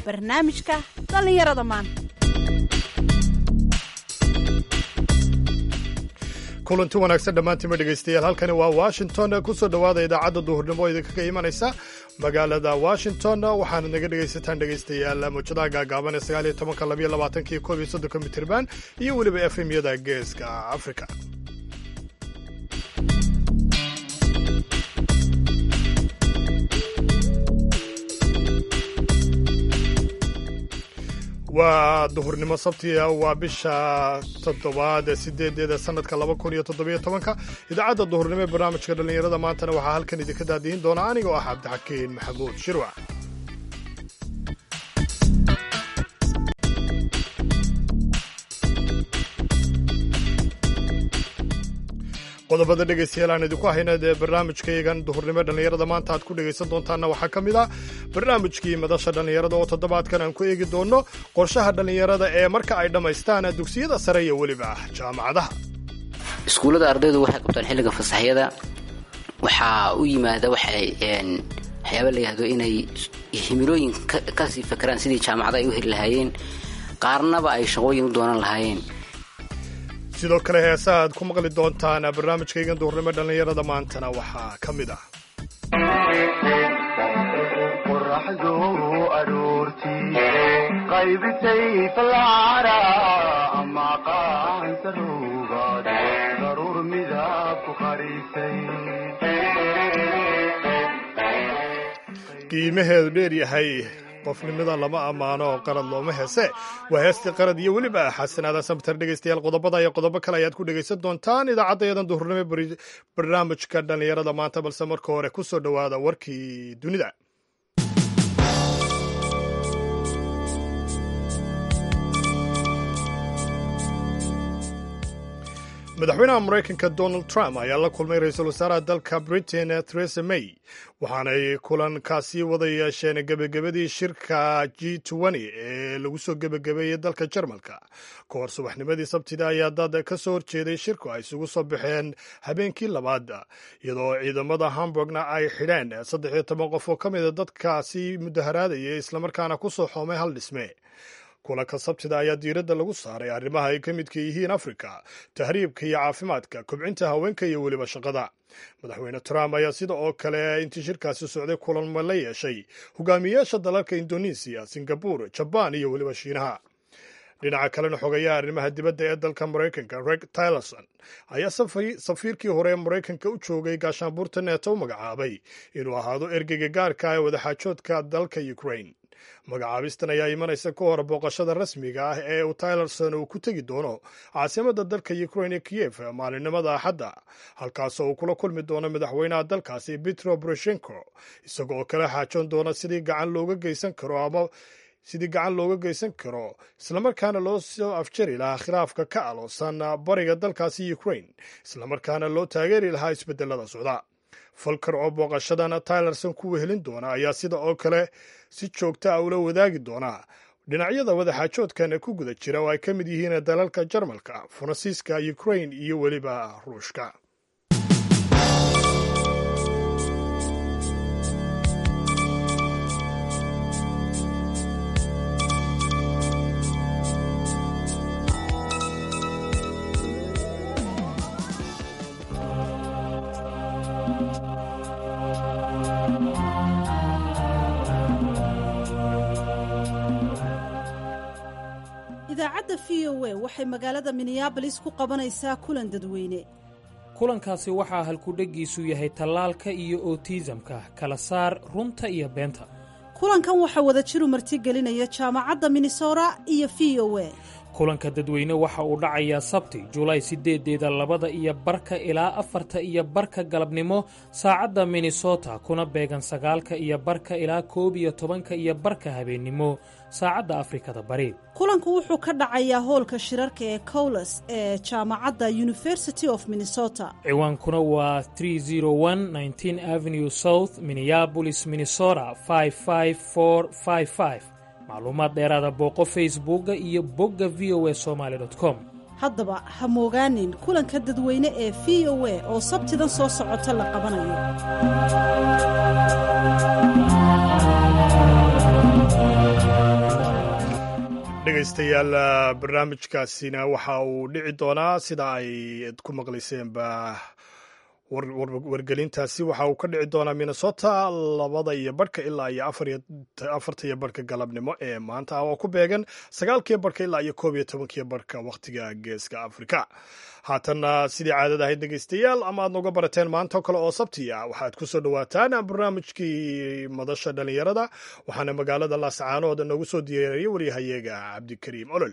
barnaamijka dhallinyarada maanta kulanti wanaagsan dhammaantiinma dhegaystayaal halkani waa washington kusoo dhowaada idaacadda duhurnimo oo idinkaga imanaysa magaalada washington waxaana naga dhegaysataan dhegaystayaal muujadaha gaagaaban ee sagaal iyo tobanka labayo labaatanki koob iyo soddonka mitirban iyo weliba efemyada geeska africa waa duhurnimo sabtiga waa bisha toddobaad sideedeeda sanadka laba kun iyo toddobiyo tobanka idaacadda duhurnimo ee barnaamijka dhallinyarada maantana waxaa halkan idinka daadihin doona aniga oo ah cabdixakiin maxamuud shirwac qodobada dhegaystayaal aan idinku hayna dee barnaamijkayagan duhurnimo dhallinyarada maanta aad ku dhegaysan doontaanna waxaa ka mid ah barnaamijkii madasha dhallinyarada oo toddobaadkan aan ku eegi doonno qorshaha dhallinyarada ee marka ay dhammaystaan dugsiyada sare iyo weliba jaamacadaha iskuullada ardaydu waxay qabtaan xilliga fasaxyada waxaa u yimaada waxay waxyaaba la yihahdo inay himilooyin kasii fakeraan sidii jaamacada ay u heli lahaayeen qaarnaba ay shaqooyin u doonan lahaayeen sidoo kale heesa aad ku maqli doontaan barnaamijkaygan duhurnimo dhallinyarada maantana waxaa ka mid ah qoraxdu aroortii qaybisay falcara ama qaansaruugaad daruur midab ku qarisay qiimaheedu dheer yahay qofnimada lama ammaano oo qarad looma heese waa heestii qarad iyo weliba xasanaada samtar dhegaystayaal qodobada iyo qodobo kale ayaad ku dhegaysan doontaan idaacaddayadan duhurnimo barnaamijka dhallinyarada maanta balse marka hore ku soo dhowaada warkii dunida madaxweynaha maraykanka donald trump ayaa la kulmay ra-iisul wasaaraha dalka britain theresa may waxaanay kulankaasi wada yeesheen gebagabadii shirka g ee lagu soo gebagabeeyey dalka jarmalka ka hor subaxnimadii sabtida ayaa dad ka soo horjeeday shirku ay isugu soo baxeen habeenkii labaad iyadoo ciidamada hamburgna ay xidheen saddex iyo toban qof oo ka mida dadkaasi mudaharaadaya islamarkaana ku soo xoomay hal dhisme kulanka sabtida ayaa diiradda lagu saaray arrimaha ay ka midka yihiin afrika tahriibka iyo caafimaadka kobcinta haweenka iyo weliba shaqada madaxweyne trump ayaa sida oo kale intii shirkaasi socday kulanma la yeeshay hogaamiyeyaasha dalalka indonesiya singabur jabaan iyo weliba shiinaha dhinaca kalena xogayaha arrimaha dibadda ee dalka maraykanka reg tylerson ayaa safiirkii hore ee maraykanka u joogay gaashaanbuurta neeto u magacaabay inuu ahaado ergeyga gaarka ee wadaxaajoodka dalka ukraine magacaabistan ayaa imanaysa ka hor booqashada rasmiga ah ee uu tylerson uu ku tegi doono caasimadda dalka ukraine ee kiyef maalinimada axadda halkaasoo uu kula kulmi doono madaxweynaha dalkaasi petro boroshenko isagoo kala xaajoon doona sidii gacan looga geysan karo ama sidii gacan looga geysan karo islamarkaana loo soo afjari lahaa khilaafka ka aloosan bariga dalkaasi ukraine islamarkaana loo taageeri lahaa isbedelada socda falkar oo booqashadan tylerson ku wehelin doona ayaa sida oo kale si joogta a ula wadaagi doona dhinacyada wadaxaajoodkan ku guda jira oo ay ka mid yihiin dalalka jarmalka faransiiska ukraine iyo weliba ruushka idaacadda v o a waxay magaalada minneabolis ku qabanaysaa kulan dadweyne kulankaasi waxaa halkudheggiisu yahay tallaalka iyo otiisamka kala saar runta iyo beenta kulankan waxaa wadajiru martigelinaya jaamacadda minnesota iyo v o a kulanka dadweyne waxa uu dhacayaa sabti julaay sideedeeda labada iyo barka ilaa afarta iyo barka galabnimo saacadda minnesota kuna beegan sagaalka iyo barka ilaa koob iyo tobanka iyo barka habeennimo saacadda afrikada bari kulanku wuxuu ka dhacayaa hoolka shirarka ee cowles ee jaamacadda university of minnesota ciwaankuna waa avenue south minneabolis minnesota macluumaad dheeraada booqo facebooka iyo bogga v o a somaali com haddaba ha moogaanin kulanka dadweyne ee v o a oo sabtidan soo socota la qabanayo dhegaystayaal barnaamijkaasina waxa uu dhici doonaa sida ay ku maqlayseenba wargelintaasi waxa uu ka dhici doonaa minnesota labada iyo barhka ilaa iyo afarta iyo barhka galabnimo ee maanta ah oo ku beegan sagaalkiyo barhka ilaa iyo koob iyo tobankiyo barhka wakhtiga geeska afrika haatanna sidii caadada ahayd dhegaystayaal ama aad noga barateen maanta kale oo sabti ah waxaad ku soo dhowaataan barnaamijkii madasha dhallinyarada waxaana magaalada laascaanood noogu soo diyaariyey waryahayeega cabdikariim olol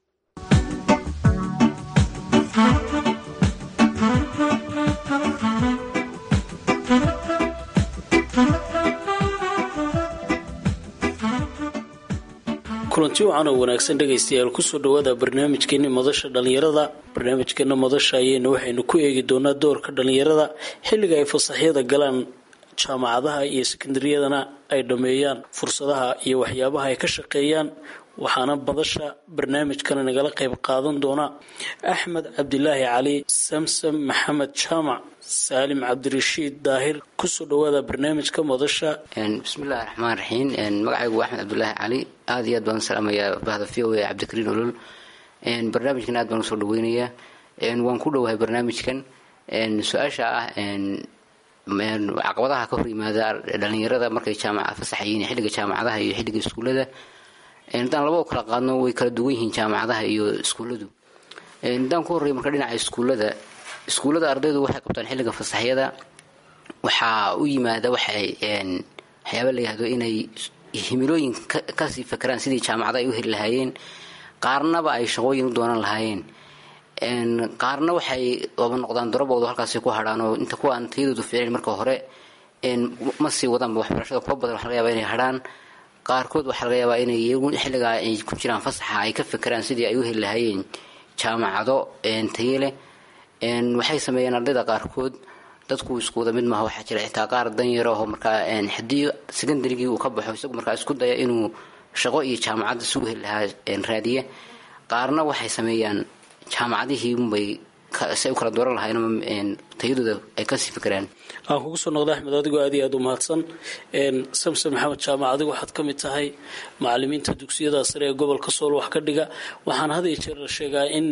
kulanti wacan oo wanaagsan dhegaystayaal kusoo dhowaada barnaamijkeeni madasha dhallinyarada barnaamijkeena madasha ayeyna waxaynu ku eegi doonaa doorka dhallinyarada xilliga ay fasaxyada galaan jaamacadaha iyo sekondariyadana ay dhammeeyaan fursadaha iyo waxyaabaha ay ka shaqeeyaan waxaana madasha barnaamijkana nagala qayb qaadan doona axmed cabdilaahi cali samsam maxamed jaamac saalim cabdirashiid daahir kusoo dhawaada barnaamijka madasha bismillahi raxmaan raxiim magacaygu waa axmed cabdulaahi cali aada iyo aad baan u salaamayaa bahda v o a cabdikariin olol barnaamijkan aad baan usoo dhaweynayaa waan ku dhowahay barnaamijkan su-aasha ah caqabadaha ka hor yimaada dhalinyarada markay jaamaca fasaxayiin xilliga jaamacadaha iyo xilliga iskuullada haddaan laba u kala qaadno way kala duwan yihiin jaamacadaha iyo iskuulladu haddaan ku horreeya marka dhinaca iskuullada iskuullada ardaydu waxay qabtaan xilliga fasaxyada waxaa u yimaada waxay waxyaaba la yihahdo inay himilooyin kasii fakeraan sidii jaamacada ay u heli lahaayeen qaarnaba ay shaqooyin u doonan lahaayeen qaarna waxay oba noqdaan daraboodu halkaasi ku hadhaan oo inta kuwa aan tayadoodu fiicnayn marka hore ma sii wadaanba waxbarashada kuwa badan waxa laga yabaa inay hadhaan qaarkood waxaa laga yaabaa inay iyagu xilligaa ay ku jiraan fasaxa ay ka fekeraan sidii ay u heli lahaayeen jaamacado taye leh waxay sameeyeen ardayda qaarkood dadku isku wada mid maaha waxaa jira xitaa qaar danyar aho markaa haddii secondarygii uu ka baxo isagu markaa isku daya inuu shaqo iyo jaamacadda si u heli lahaa raadiya qaarna waxay sameeyaan jaamacadihii unbay si ay u kala dooran lahayn tayadooda ay kasii fekeraan aan kugu soo noqda axmed adigoo aad iyo aad u mahadsan samson maxamed jaamac adigu waxaad ka mid tahay macalimiinta dugsiyada sare ee gobolka sool wax ka dhiga waxaan had iyo jeer la sheegaa in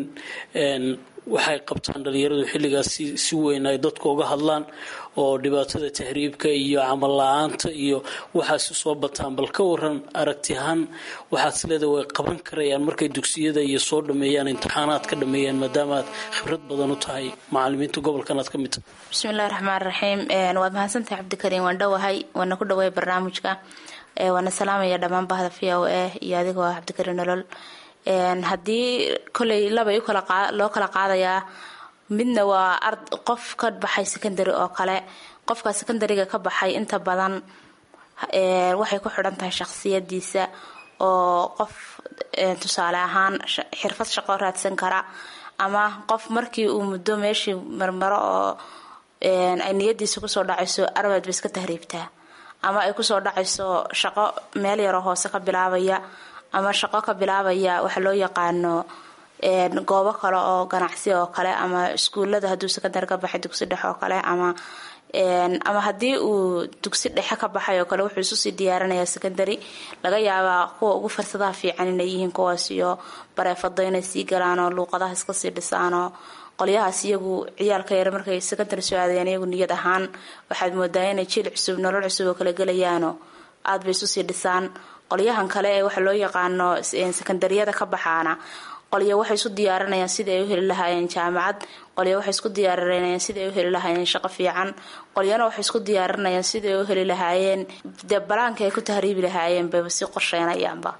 waxay qabtaan dhalinyaradu xilligaas si weyn ay dadku uga hadlaan oo dhibaatada tahriibka iyo camal la-aanta iyo waxaasi soo bataan bal ka waran aragti ahaan waxaad isleeda way qaban karayaan markay dugsiyada iyo soo dhameeyaan imtixaanaad ka dhameeyaan maadaama aad khibrad badan u tahay macalimiinta gobolkan aad ka mid tahay bismillahi raxmaan raxiim waad mahadsantahay cabdikariim waan dhowahay waana ku dhawahay barnaamijka waana salaamaya dhammaan bahda v o a iyo adigoo ah cabdikariim nolol haddii koley labay loo kala qaadayaa midna waa qof ka baxay secondary oo kale qofka secondariga ka baxay inta badan waxay ku xidhan tahay shaqsiyadiisa oo qof tusaale ahaan xirfad shaqo raadsan kara ama qof markii uu muddo meeshii marmaro oo ay niyadiisa kusoo dhacayso arbaad ba iska tahriibtaa ama ay kusoo dhacayso shaqo meel yaroo hoose ka bilaabaya ama shaqo ka bilaabaya waxa loo yaqaano goobo kale oo ganacsi oo kale ama iskuulada hadduu secondary ka baxay dugsi dhexe oo kale ama ama haddii uu dugsi dhexe ka baxay oo kale wuxuu isusii diyaarinayaa secondary laga yaabaa kuwa ugu farsadaha fiican inay yihiin kuwaas iyo bareefado inay sii galaan oo luuqadaha iska sii dhisaanoo qolyahaas iyagu ciyaalka yar markay secondary soo aadayaan iyagu niyad ahaan waxaad moodaa inay jiil cusub nolol cusub oo kala gelayaano aad bay isusii dhisaan qolyahan kale ee waxa loo yaqaano sekondariyada ka baxaana qolyo waxay isu diyaarinayaan sidii ay u heli lahaayeen jaamacad qolyo waxay isku diyaarinayaan sidii ay u heli lahaayeen shaqo fiican qolyana waxay isku diyaarinayaan sidii ay u heli lahaayeen dee balaanka ay ku tahriibi lahaayeen bayba sii qorsheynayaanba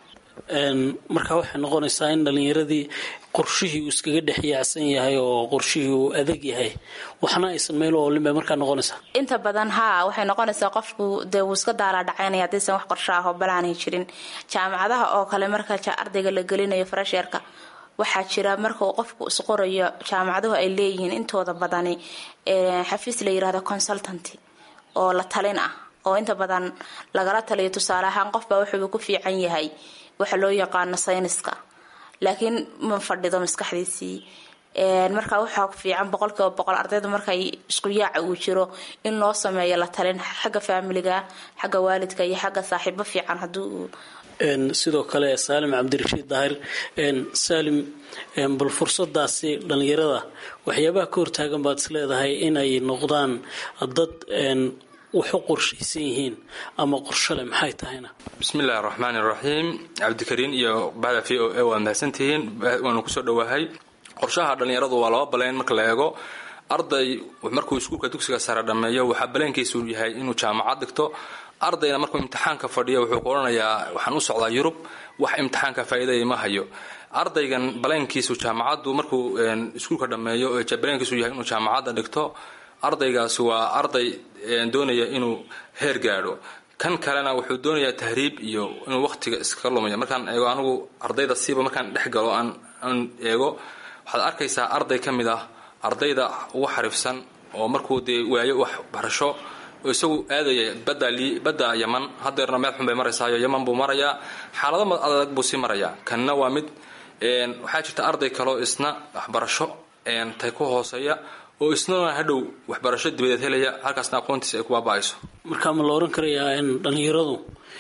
marka waxay noqonaysaa in dhalinyaradii qorshihii uu iskaga dhex yaacsan yahay oo qorshihii uu adag yahay waxna aysan meel oolin bay markaa noqonaysaa inta badan haa waxay noqonaysaa qofku dee wuu iska daalaa dhacaynaya haddaysan wax qorsho ah oo balaanay jirin jaamacadaha oo kale marka ardayga la gelinayo farasheerka waxaa jira marka uu qofku isqorayo jaamacaduhu ay leeyihiin intooda badani xafiis la yirahdo consultanty oo la talin ah oo inta badan lagala taliyo tusaale ahaan qofbaa wuxuuba ku fiican yahay waxa loo yaqaano sayniska laakiin ma fadhido maskaxdiisii marka waxaa fiican boqolkiiba boqol ardayda markay isku yaaca uu jiro in loo sameeyo la talin xagga faamiliga xagga waalidka iyo xagga saaxiibo fiican hadii uu sidoo kale saalim cabdirashiid daahir saalim bal fursadaasi dhallinyarada waxyaabaha ka hortaagan baad is leedahay inay noqdaan dad wax u qorshaysan yihiin ama qorshole maxay tahayna bismillahi araxmaan iraxiim cabdikariin iyo bahda v o a waa mahadsantihiin waanu kusoo dhowaahay qorshaha dhallinyaradu waa laba baleyn marka la eego arday markuu iskuulka dugsiga sare dhammeeyo waxaa baleenkiisu yahay inuu jaamacad dhigto ardayna markuu imtixaanka fadhiyo wuxuu ku odhanayaa waxaan u socdaa yurub wax imtixaanka faa'iidaya ma hayo ardaygan baleenkiisu jaamacaddu markuu iskuulka dhammeeyo baleenkiisu yahay inuu jaamacadda dhigto ardaygaasi waa arday doonaya inuu heer gaadho kan kalena wuxuu doonayaa tahriib iyo inuu waqtiga iskaga lumayo markaan eego anigu ardayda siiba markaan dhex galo aan eego waxaad arkaysaa arday ka mid ah ardayda ugu xariifsan oo markuu dee waayo wax barasho oo isagu aadaya badda yaman hadeerna meel xun bay maraysaayo yaman buu marayaa xaalado adag buu sii marayaa kanna waa mid waxaa jirta arday kaleo isna waxbarasho tay ku hooseeya oo isnana hadhow waxbarasho dibadeed helaya halkaasna aqoontiisa ay ku baaba-ayso markaa ma la ohan karayaa in dhallinyaradu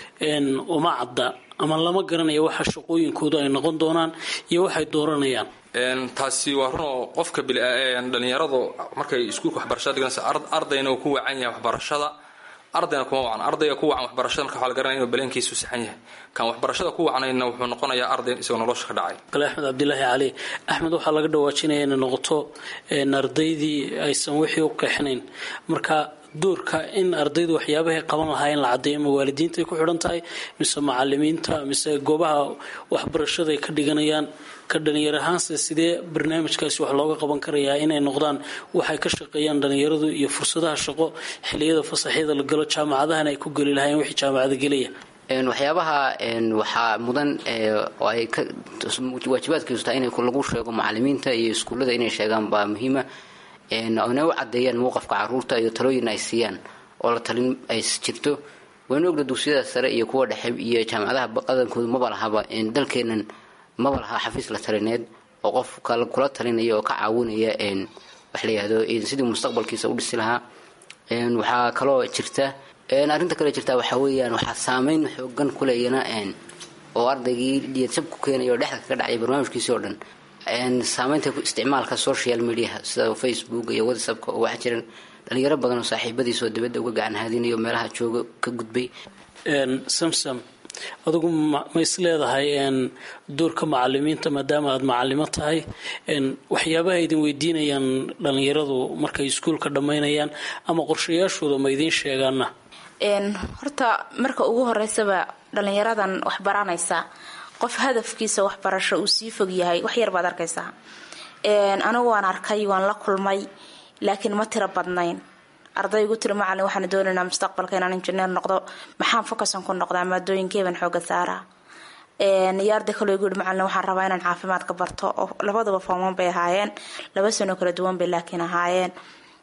uma cadda ama lama garanayo waxa shaqooyinkoodu ay noqon doonaan iyo waxay dooranayaan taasi waa run oo qofka dhalinyaradu markay iskuulka waxbarashada dhiganaysa ardayna uu ku wacan yahay waxbarashada ardayna kuma wacan ardayga ku wacan waxbarashada marka waxa la garanaya inuu baleenkiisu saxan yahay kan waxbarashada ku wacnayna wuxuu noqonayaa arday isagoo nolosha ka dhacay kale axmed cabdilaahi cali axmed waxaa laga dhawaajinaya inay noqoto ardaydii aysan wixii u qeexnayn marka doorka in ardaydu waxyaabahay qaban lahaa in la caddeeyo ma waalidiintaay ku xidhan tahay mise macalimiinta mise goobaha waxbarashada ay ka dhiganayaan ka dhalinyar ahaanse sidee barnaamijkaasi wax looga qaban karayaa inay noqdaan waxay ka shaqeeyaan dhalinyaradu iyo fursadaha shaqo xiliyada fasaxyada la galo jaamacadahana ay ku geli lahaayeen wixii jaamacada gelaya waxyaabaha waxaa mudan oo ay waajibaadkiisu tahay in lagu sheego macalimiinta iyo iskuullada inay sheegaan baa muhiima inay u cadeeyaan mowqafka caruurta iyo talooyin ay siiyaan oo la talin ay jirto waynu ogna dugsiyada sare iyo kuwa dhexe iyo jaamacadaha qadankoodu maba lahaba dalkeenan maba laha xafiis la talineed oo qof kula talinaya oo ka caawinaya wax la yihahdo sidii mustaqbalkiisa u dhisi lahaa waxaa kaloo jirta arrinta kale jirta waxaa weeyaan waxaa saameyn xoogan kuleeyana oo ardaygii dhiyadsab ku keenaya oo dhexda kaga dhacaya barnaamijkiisii oo dhan saameynta isticmaalka social mediaha sida facebook iyo whatsappka oo waxaa jiran dhalinyaro badan oo saaxiibadiisoo dibadda uga gacan haadinayo meelaha jooga ka gudbay samsam adigu ma is leedahay doorka macalimiinta maadaama aada macalimo tahay waxyaabaha idin weydiinayaan dhalinyaradu markay iskuulka dhammaynayaan ama qorshayaashooda ma idiin sheegaana horta marka ugu horeysaba dhalinyaradan wax baranaysa qof hadafkiisa waxbarasho uu sii fog yahay wax yar baad arkaysaa anigu waan arkay waan la kulmay laakiin ma tiro badnayn ardaygu tiri macalin waxaan doonaynaa mustaqbalka inaan injineer noqdo maxaan focusan ku noqdaa maadooyinkeeban xooga saaraa iyo arday kaloo igu yihi macalin waxaan rabaa inaan caafimaadka barto oo labadaba fooman bay ahaayeen laba sano kala duwan bay laakiin ahaayeen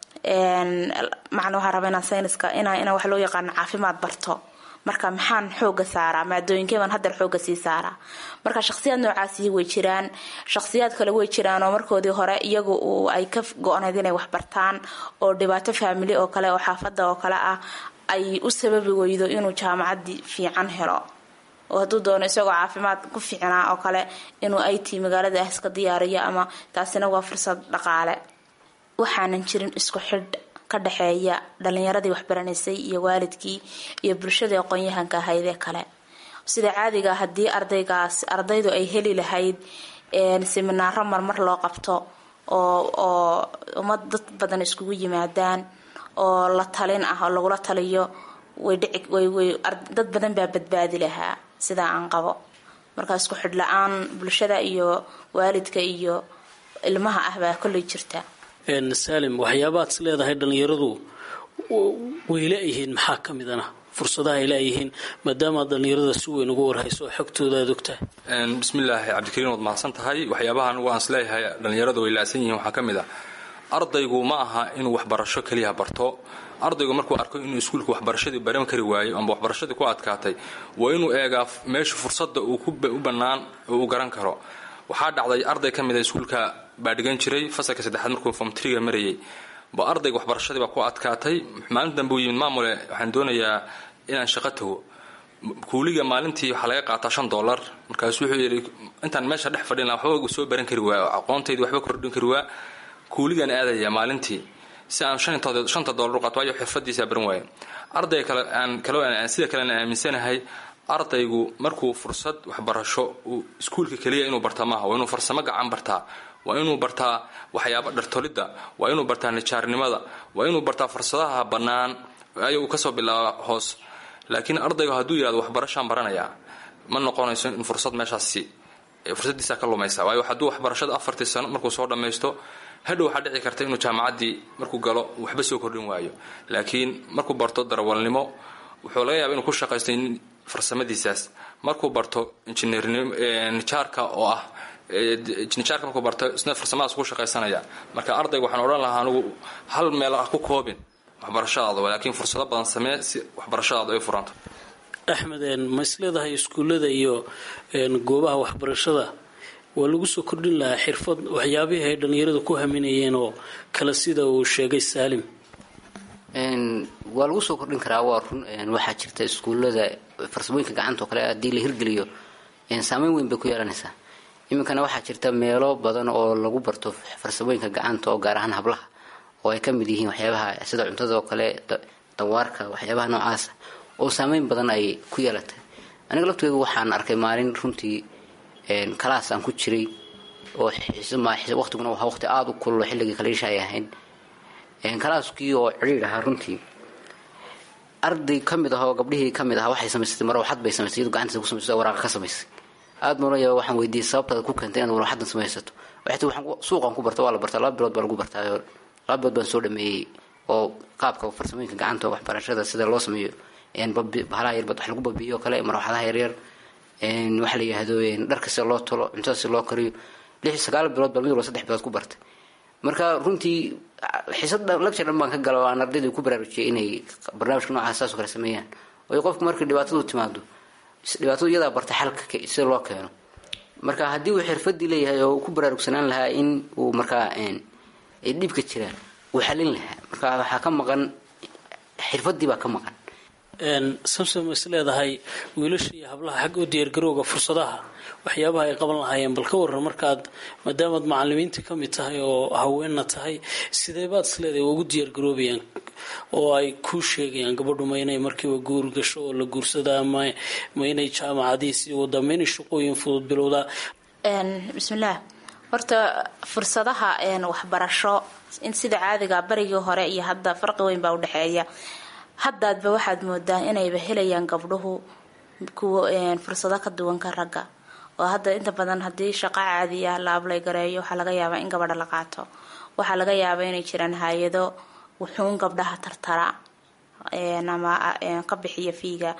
macalin waxaan rabaa inaan sayniska inaan wax loo yaqaano caafimaad barto marka maxaan xooga saaraa maadooyinkeeban haddar xooga sii saaraa marka shaqsiyaad noocaasi way jiraan shaqsiyaad kale way jiraan oo markoodii hore iyagu ay ka go-nayd inay waxbartaan oo dhibaato faamili oo kale oo xaafada oo kale ah ay u sababi weydo inuu jaamacadii fiican helo oo hadduu doono isagoo caafimaad ku fiicnaa oo kale inuu it magaalada ah iska diyaariyo ama taasina waa fursad dhaqaale waxaanan jirin isku xidh ka dhexeeya dhalinyaradii waxbaranaysay iyo waalidkii iyo bulshadii aqoon-yahanka ahaydee kale sida caadiga haddii ardaygaas ardaydu ay heli lahayd seminaaro marmar loo qabto oo oo ummad dad badan iskugu yimaadaan oo la talin ah oo lagula taliyo way dhici way way dad badan baa badbaadi lahaa sidaa aan qabo markaa isku xidh la-aan bulshada iyo waalidka iyo ilmaha ah baa kolley jirta saalim waxyaabaad is leedahay dhalinyaradu way la-yihiin maxaa ka midana fursadaha ay la-yihiin maadaama dhalinyarada si weyn uga warhayso oo xogtooda aad ogtahay bismillaahi cabdikariin waad mahadsan tahay waxyaabaha anugu aan isleeyahay dhalinyaradu way la-san yihiin waxaa ka mid a ardaygu ma aha inuu waxbarasho keliya barto ardaygu markuu arko inuu iskuulka waxbarashadii baran kari waayo amba waxbarashadii ku adkaatay waa inuu eegaa meesha fursadda uu u bannaan uu garan karo waxaa dhacday arday ka mida iskuulka baa dhigan jiray fasalka saddexaad markuu fomtriga marayay ba ardayga waxbarashadii baa ku adkaatay maalin dambe uu yimid maamule waxaan doonayaa inaan shaqo tago kuuliga maalintii waxaa laga qaataa shan dollar markaasu wuxuu yidhi intaan meesha dhex fadhin lahaa waxba soo baran kari waa aqoontaydi waxba kordhin kari waa kuuligan aadaya maalintii si aan shanta dollar u qaato waayo xirfadiisa baran waaye ardayga kale aan kale sida kalena aaminsanahay ardaygu markuu fursad waxbarasho uu iskuulka keliya inuu bartaa maaha waa inuu farsamo gacan bartaa waa inuu bartaa waxyaaba dhartolidda waa inuu bartaa nijaarnimada waa inuu bartaa fursadaha bannaan ayo uu kasoo bilaaba hoos laakiin ardaygu hadduu yihahdo waxbarashaan baranayaa ma noqonayso in fursad meeshaasi fursadiisa ka lumaysa waayo hadduu waxbarashada afartii sano markuu soo dhammaysto hadhow waxaa dhici karta inuu jaamacaddii markuu galo waxba soo kordhin waayo laakiin markuu barto darawalnimo wuxuu laga yaaba inuu ku shaqaysto farsamadiisaas markuu barto injineernijaarka oo ah nijaarka markuu barto isna farsamadaas ku shaqaysanaya marka ardayga waxaan odhan lahaa anigu hal meel ah ku koobin waxbarashadaada laakiin fursado badan samee si waxbarashadaada ay furanto axmed ma isleedahay iskuullada iyo goobaha waxbarashada waa lagu soo kordhin lahaa xirfad waxyaabihii ay dhallinyarada ku haminayeen oo kale sida uu sheegay saalim waa lagu soo kordhin karaa waa run waxaa jirta iskuullada farsamooyinka gacanta oo kale haddii la hirgeliyo saameyn weyn bay ku yeelanaysaa iminkana waxaa jirta meelo badan oo lagu barto farsamooyinka gacanta oo gaar ahaan hablaha oo ay ka mid yihiin waxyaabaha sida cuntada oo kale dawaarka waxyaabaha noocaasa oo saameyn badan ay ku yeelatay aniga lafteedu waxaan arkay maalin runtii kalaas aan ku jiray oo waqtiguna waa waqti aada u kullo xilligii kaliisha ay ahayn kalaaskii oo cidhiir ahaa runtii arday ka mid ah oo gabdhihii ka mid ahaa waxay samaysatay marwaxad bay samaysay iyadu gacantiisa ku samaysay oo waraaqa ka samaysay aada noola yaaba waxaan weydiiyey sababtaada ku keentay inaad warwaxadan samaysato waxay tii waxaan suuqan ku barta waa la bartaa laba bilood baa lagu bartaa laba bilood baan soo dhameeyey oo qaabka farsamooyinka gacanta waxbarashada sida loo sameeyo bahalaha yarbad wax lagu babiyo o kale marwaxadaha yaryar waxaa la yihahdo dharka sida loo tolo cuntada si loo kariyo lix sagaal bilood baa mid walba saddex bilood ku bartay marka runtii xiisad lagja dhan baan ka gala oo aan ardayda ku baraarujiyay inay barnaamijka noocaas saas oo kale sameeyaan waayo qofku markii dhibaatadu timaado dhibaatadu iyadaa barta xalka sida loo keeno marka haddii uu xirfadii leeyahay oo uu ku baraarugsanaan lahaa in uu markaa ay dhibka jiraan uu xalin lahaa marka waxaa ka maqan xirfadii baa ka maqan samsom is leedahay wiilasha iyo hablaha xagga u diyaargarowga fursadaha waxyaabaha ay qaban lahaayeen bal ka waran markaad maadaamaad macalimiinta ka mid tahay oo haweenna tahay sidee baad is leedahay ugu diyaargaroobayaan oo ay kuu sheegayaan gabadhu ma inay markiiba guur gasho oo la guursadaa ma ma inay jaamacadihii sii wadaa ma inay shaqooyin fudud bilowdaa bismillaah horta fursadaha waxbarasho in sida caadiga barigii hore iyo hadda farqi weyn baa udhexeeya haddaadba waxaad moodaa inayba helayaan gabdhuhu kuwa fursado ka duwan ka ragga oo hadda inta badan haddii shaqo caadiya la ablay gareeyo waxaa laga yaabaa in gabadha la qaato waxaa laga yaabaa inay jiraan hay-ado wuxuun gabdhaha tartara ama ka bixiya fiiga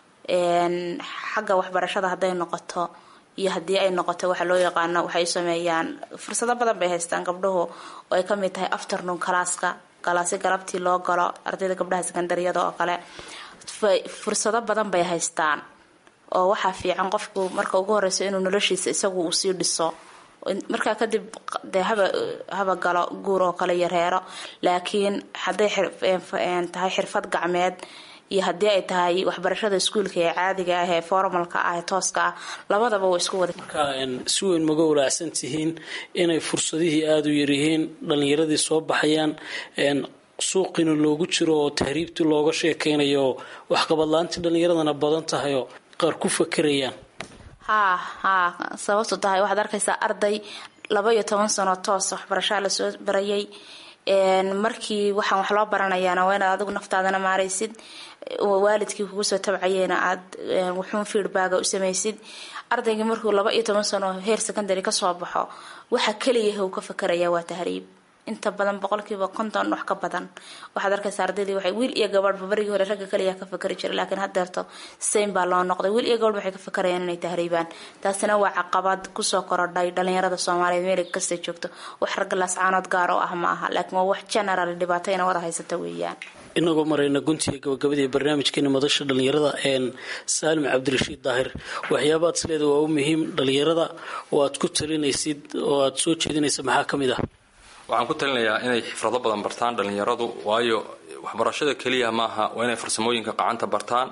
xagga waxbarashada hadday noqoto iyo haddii ay noqoto waxa loo yaqaano waxay sameeyaan fursado badan bay haystaan gabdhuhu oo ay kamid tahay afternoon calaaska galaasi galabtii loo galo ardayda gabdhaha sekondariyada oo kale fursado badan bay haystaan oo waxaa fiican qofku marka ugu horeyso inuu noloshiisa isagu uu sii dhiso markaa kadib dee haba haba galo guur oo kale iyo reero laakiin hadday tahay xirfad gacmeed iyo haddii ay tahay waxbarashada iskuulka ee caadiga ah ee formalka ah ee tooska ah labadaba waa isku wada marka si weyn maga walaacsan tihiin inay fursadihii aada u yaryihiin dhalinyaradii soo baxayaan suuqina loogu jiro oo tahriibtii looga sheekeynayo waxqabadla-aantii dhalinyaradana badan tahayoo qaar ku fakerayaan haa haa sababtu tahay waxaad arkaysaa arday laba iyo toban sano toos waxbarashaa lasoo barayay markii waxaan wax loo baranayaana waa inaad adigu naftaadana maaraysid waalidkii kugu soo tabcayeena aad wuxuun feedbacga u samaysid ardaygii markuu laba iyo toban sano heer secondary kasoo baxo waxa keliya uu ka fakaraya waa tahriib inta badan boqolkiiba konton wax ka badan waxaad arkaysa ardaydii waxay wiil iyo gabadhba barigii hore ragga kaliya ka fakari jiray laakiin haddeerto same baa loo noqday wiil iyo gabadh waxay ka fakarayaan inay tahriibaan taasina waa caqabad kusoo korodhay dhalinyarada soomaaliyeed meel kasta joogto wax ragga laascaanood gaar oo ah ma aha laakiin waa wax general dhibaato ina wada haysata weeyaan inagoo marayna guntiga gabagabadii barnaamijkeena madasha dhalinyarada een saalim cabdirashiid daahir waxyaabaad isleeda waa u muhiim dhalinyarada oo aad ku talinaysid oo aad soo jeedinaysa maxaa ka mid ah waxaan ku talinayaa inay xifrado badan bartaan dhalinyaradu waayo waxbarashada keliya maaha waa inay farsamooyinka qacanta bartaan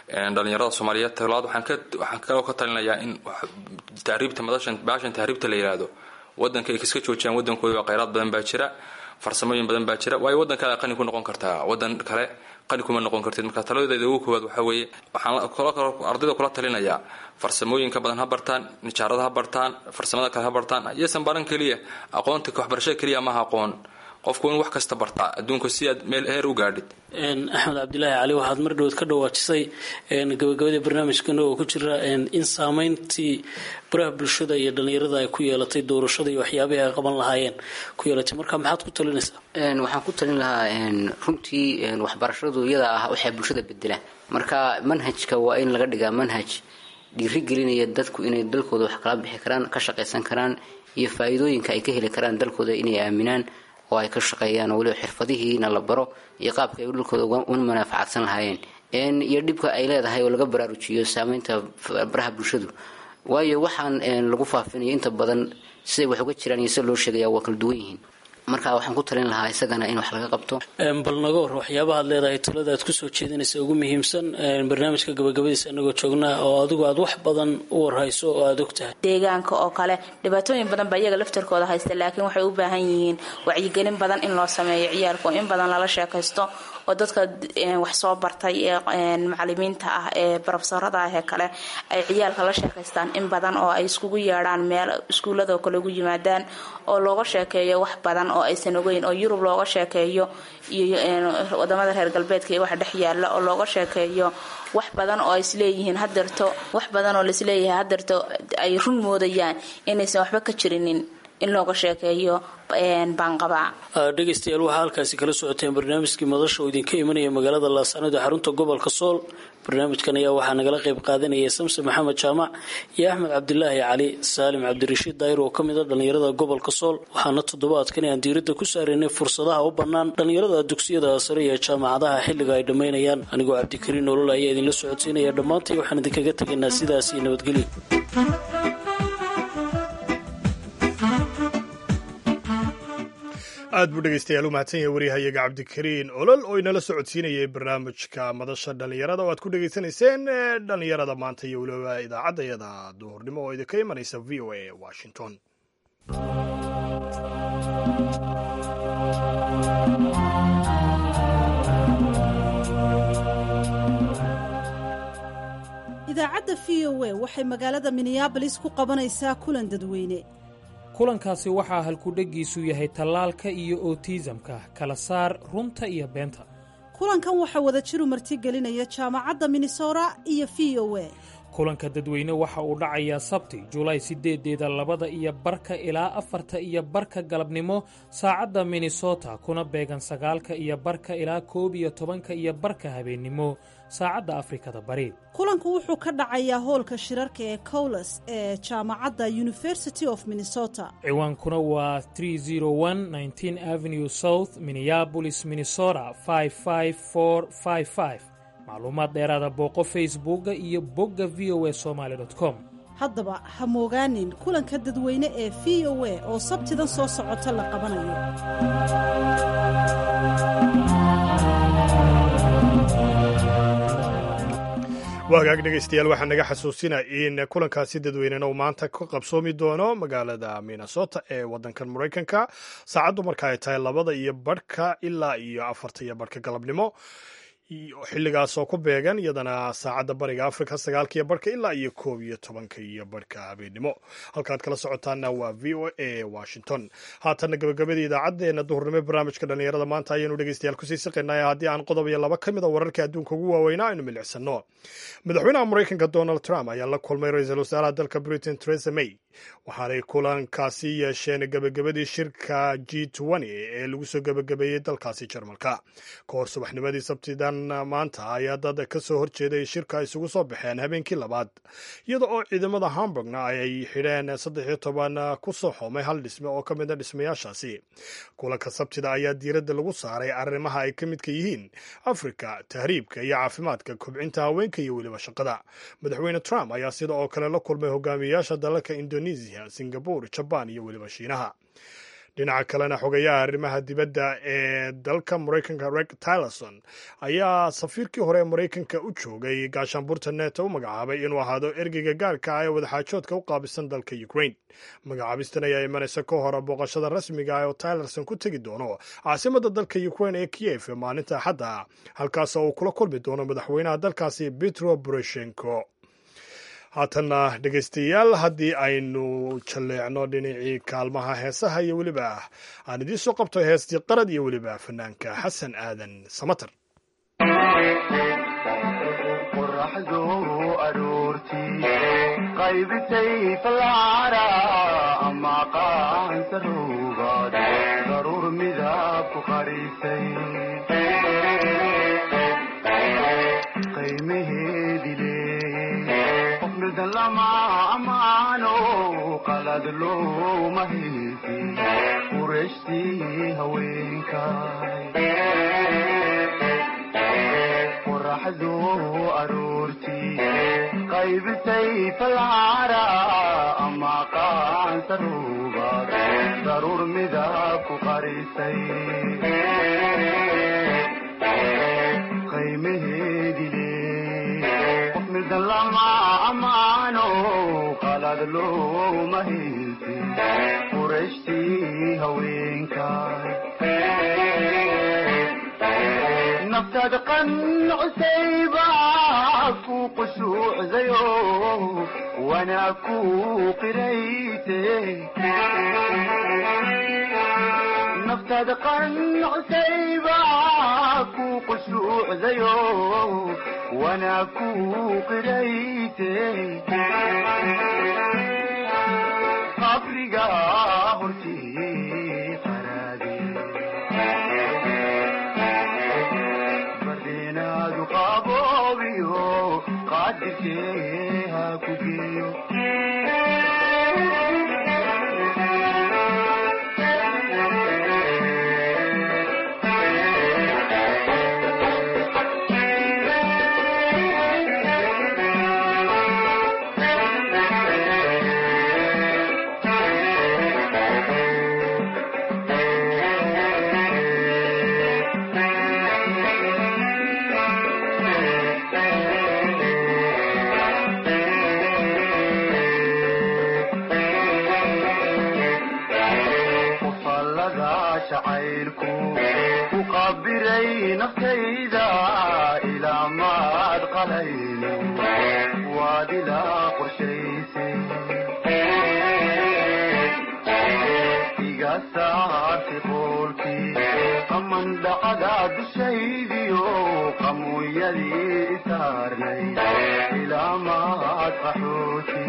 dhalinyarada soomaaliyeed talabaad waxaan kaloo ka talinayaa in tahriibta madashan baashan tahriibta la yidhaahdo wadanka ay kaska joojiyaan wadankooda waa kheyraad badan baa jira farsamooyin badan baa jira waayo wadan kale qani ku noqon kartaa wadan kale qani kuma noqon kartid marka taladeeda ugu koowaad waxaa weeye waxaan ardayda kula talinayaa farsamooyinka badan ha bartaan nijaarada ha bartaan farsamada kale ha bartaan iyosan baran keliya aqoonta waxbarashada keliya maaha aqoon qofku in wax kasta bartaa adduunka si aad meel heer u gaadhid axmed cabdilaahi cali waxaad mar dhoweed ka dhawaajisay gabagabada barnaamijkana oo ku jira in saameyntii baraha bulshada iyo dhalinyarada ay ku yeelatay doorashada iyo waxyaabihii ay qaban lahaayeen ku yeelatay marka maxaad ku talinaysaa waxaan ku talin lahaa runtii waxbarashadu iyada ah waxay bulshada bedelaan marka manhajka waa in laga dhigaa manhaj dhiirigelinaya dadku inay dalkooda wax kala bixi karaan ka shaqaysan karaan iyo faa-iidooyinka ay ka heli karaan dalkooda inay aaminaan oo ay ka shaqeeyaan oo weliba xirfadihiina la baro iyo qaabka ay dalkooda una manaafacadsan lahaayeen iyo dhibka ay leedahay oo laga baraarujiyo saameynta baraha bulshadu waayo waxaan lagu faafinayo inta badan siday wax uga jiraan iyo sida loo sheegaya waa kala duwan yihiin marka waxaan ku talin lahaa isagana in wax laga qabto bal naga hor waxyaabahaad leedahay talada aad kusoo jeedinaysa ugu muhiimsan barnaamijka gabagabadiisa anagoo joognaa oo adigu aad wax badan u warhayso oo aada og tahay deegaanka oo kale dhibaatooyin badan baa iyaga laftarkooda haysta laakiin waxay u baahan yihiin wacyigelin badan in loo sameeyo ciyaalku in badan lala sheekaysto oo dadka wax soo bartay ee macalimiinta ah ee barofesorada ah ee kale ay ciyaalka la sheekaystaan in badan oo ay iskugu yeedhaan meel iskuullado kale ugu yimaadaan oo looga sheekeeyo wax badan oo aysan ogeyn oo yurub looga sheekeeyo iyo wadamada reer galbeedka iyo waxa dhex yaala oo looga sheekeeyo wax badan oo isleeyihiin hadeerto wax badan oo laisleeyahay hadeerto ay run moodayaan inaysan waxba ka jirinin in looga sheekeeyo baanqabaa dhegaystayaal waxaa halkaasi kala socoteen barnaamijkii madasha oo idinka imanaya magaalada laascanood ee xarunta gobolka sool barnaamijkan ayaa waxaa nagala qayb qaadanaya samse maxamed jaamac iyo axmed cabdilaahi cali saalim cabdirashiid daayir oo ka mid a dhallinyarada gobolka sool waxaana toddobaadkan aan diiradda ku saaraynay fursadaha u bannaan dhallinyarada dugsiyada sare iyo jaamacadaha xilliga ay dhammaynayaan anigoo cabdikariin nolol ayaa idinla socodsiinaya dhammaantay waxaan idinkaga tegaynaa sidaas iyo nabadgelyo aad buu dhegeystayaal u mahadsan yahay waryahayaga cabdikariin olol oo inala socodsiinayay barnaamijka madasha dhallinyarada oo aad ku dhegeysanayseen dhallinyarada maanta iyo weliba idaacaddayada duhurnimo oo idinka imanaysa v o a washington idaacadda v o a waxay magaalada minneabolis ku qabanaysaa kulan dadweyne kulankaasi waxaa halkudheggiisu yahay tallaalka iyo otiisamka kala saar runta iyo beenta kulankan waxaa wada jiru martigelinaya jaamacadda minnesota iyo v o a kulanka dadweyne waxa uu dhacayaa sabti julaay sideedeeda labada iyo barka ilaa afarta iyo barka galabnimo saacadda minnesota kuna beegan sagaalka iyo barka ilaa koob iyo tobanka iyo barka habeennimo saacadda afrikada bari kulanku wuxuu ka dhacayaa hoolka shirarka ee cowles ee jaamacadda university of minnesota ciwaankuna waa avenue south minneabolis minnesota macluumaad dheeraada booqo facebooka iyo bogga v o a somaali com haddaba ha moogaanin kulanka dadweyne ee v o a oo sabtidan soo socota la qabanayo waagaag dhegaystayaal waxaa naga xasuusina in kulankaasi dadweynena uu maanta ka qabsoomi doono magaalada minnesota ee waddankan maraykanka saacaddu marka ay tahay labada iyo barhka ilaa iyo afarta iyo barhka galabnimo xilligaas oo ku beegan iyadana saacadda bariga africa sagaalkaiyo barhka ilaa iyo koob iyo tobanka iyo barhka habeennimo halkaad kala socotaana waa v o a washington haatanna gabagabadii idaacaddeenna duhurnimo barnaamijka dhallinyarada maanta ayaanu dhegeystayaal kusii siqaynaya haddii aan qodob iyo laba ka mid a wararka adduunka ugu waaweynaa aynu milicsano madaxweynaha maraykanka donald trump ayaa la kulmay ra-iisul wasaaraha dalka britain teresa may waxaanay kulankaasi yeesheen gabagabadii shirka g ee lagu soo gabagabeeyey dalkaasi jarmalka ka hor subaxnimadii sabtidan maanta ayaa dad ka soo horjeeday shirka isugu soo baxeen habeenkii labaad iyada oo ciidamada hamburgna ay xidheen saddex iyo toban ku soo xoomay hal dhisme oo ka mid a dhismayaashaasi kulanka sabtida ayaa diiradda lagu saaray arrimaha ay ka midka yihiin afrika tahriibka iyo caafimaadka kobcinta haweenka iyo weliba shaqada madaxweyne trump ayaa sida oo kale la kulmay hogaamiyayaasha dalalka indonesia singabur jabaan iyo weliba shiinaha dhinaca kalena xogayaha arrimaha dibadda ee dalka maraykanka reg tilerson ayaa safiirkii hore ee maraykanka u joogay gaashaanbuurta neto u magacaabay inuu ahaado ergeyga gaarka ah ee wadaxaajoodka u qaabisan dalka ukraine magacaabistan ayaa imanaysa ka hor booqashada rasmiga ah oo tilerson ku tegi doono caasimada dalka ukraine ee kiyef maalinta axadda halkaas oo uu kula kulmi doono madaxweynaha dalkaasi petro poroshenko haatanna dhegaystayaal haddii aynu jalleecno dhinacii kaalmaha heesaha iyo weliba aan idiin soo qabto heestii qarad iyo weliba fanaanka xasan aadan samater qoraxdu aroortii qaybisay falcara ama qaansaruugaad daruur midab ku qarisay qiimaheedi leeyey qof midan lama ammaano qalad looma haysi qurashtii haweenkay qoraxdu aroortii qaybisay falcara ama qaansaruugaad daruur midab ku qarisay qiimaheedi leeyey qof midan lama ammaano qalad looma haysi qurashtii haweenkay naftaada qancusayba ku qushuucdayo wanaa ku qirayte naftaada qancusayba ku qushuucdayo wanaa ku qirayte qabriga hortii qaraade bardenaadu qaboobiyo qaadirkee ha ku geeyo qofallada jacaylku ku qabiray naftayda ilaa maad qalayno waad ilaa qorshaysay iga saartay qoolkii qaman dhacda dushaydiyo qamuuyadii isaarnay ilaa maad qaxooti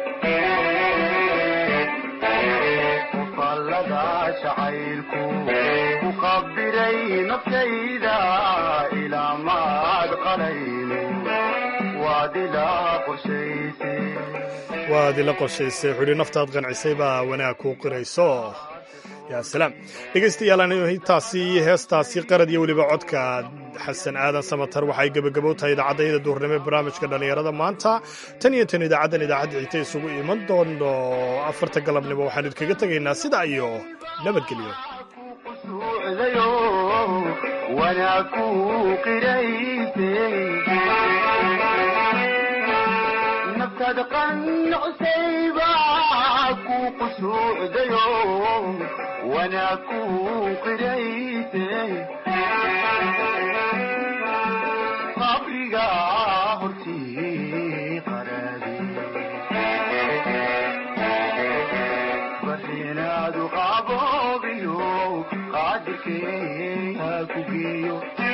qofallada jacaylku ku qabiray naftayda ilaa maad qalayno waad ilaa qorshaysay waad ila qorshaysay xudhi naftaad qancisay baa wanaag kuu qirayso yaa salaam dhegaystayaal intaasi heestaasi qarad iyo weliba codka xasan aadan samatar waxay gebagabow tahay idaacadayda duurnimo ee barnaamijka dhallinyarada maanta tan iyo tan idaacaddan idaacadda xigta isugu iman doono afarta galabnimo waxaan idinkaga tegaynaa sidaa iyo nabadgelyo qusuucdayo wanaa ku qiraysay naftaada qancusayba ku qusuucdayo wanaa ku qiraysay qabriga hortii qaraadi barinaadu qaboobiyo qaadirkee ha ku geeyo